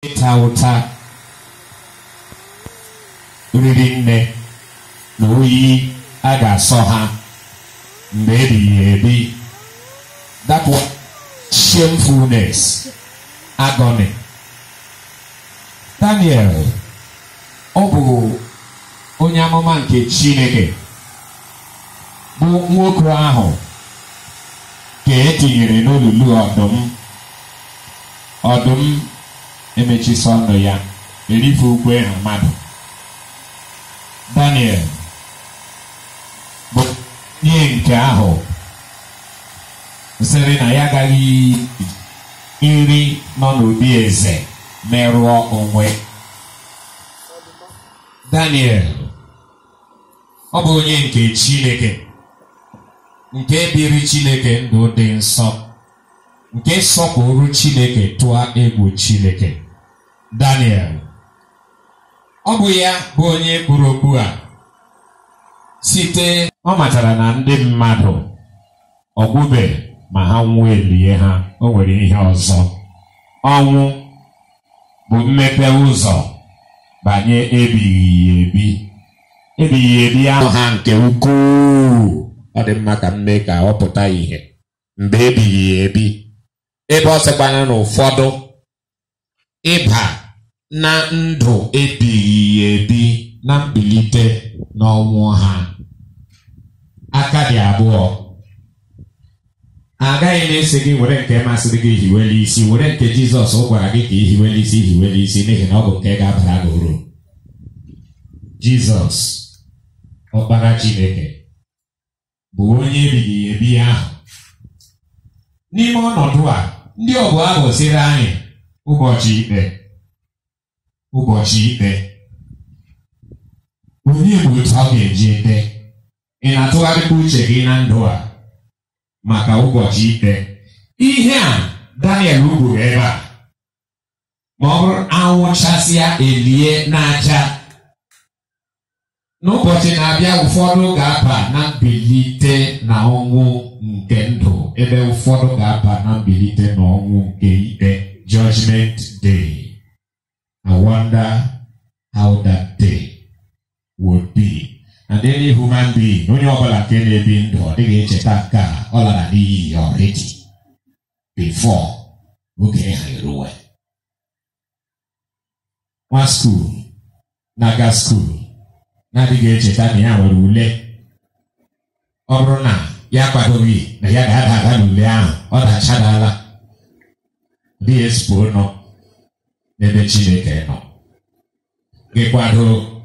ịta ụta riri nne na oyi a ga-asọ ha mgbe ebighị ebi that was shamefulness agony Daniel ọ bụ onye amụma nke Chineke bụ nwoke ahụ ka etinyere n'olulu ọdụm ọdụm emechisi ọnụ ya erife ukwe ha mmadụ Daniel bụ ihe nke ahụ sịrị na ya agaghị nri nọ n'obi eze merụọ onwe Daniel ọ bụ onye nke Chineke nke biri Chineke ndụ dị nsọ nke sọpụrụ Chineke tụọ egwu Chineke Daniel ọ bụ ya bụ onye kpụrụ okpu a site ọ matara na ndị mmadụ ọgwụbe ma ha nwụọ elie ha o nwere ihe ọzọ ọnwụ bụ mmepe ụzọ banye ebighị ebi ebighị ebi ahụ ha nke ukwuu ọ dị mma ka m mee ka ọ pụta ìhè mgbe ebighị ebi ebe ọ sịkwana na ụfọdụ ịba na ndụ ebighị ebi na mbilite n'ọnwụ ha aka dị abụọ agaghị m esi gị were nke masịrị gị hiwere isi were nke Jizọs gwara gị ka ị hiwere isi hiwere isi n'ihi na ọ bụ nke ga-abara gị uru Jizọs ọkpara Chineke bụ onye ebighị ebi ahụ n'ime ọnọdụ a ndị ọbụ abụ sịrị anyị ụbọchị ikpe ụbọchị ikpe onye bụ otu ọ ga-eji ete ị na-atụgharịkwa uche gị na ndụ a maka ụbọchị ikpe ihe a Daniel kwuru ebe a ma ọ bụrụ anwụchasịa elie n'aja n'ụbọchị na-abịa ụfọdụ ga-aba na mbilite na ọnwụ nke ndụ ebe ụfọdụ ga-aba na mbilite na ọnwụ nke ikpe judgment day I wonder how that day would be and any human being onye ọbụla nke na-ebi ndụ ọ dịghị echeta nke a ọ lara n'iyi ya already before oge ha eruwe nwa skuul na-aga skuul na-adịghị echeta na ya nwere ule ọ bụrụ na ya kwadoghị na ya ga-ada ada n'ule ahụ ọ dachadala dị ezigbo nọ n'ebe Chineke nọ gị kwado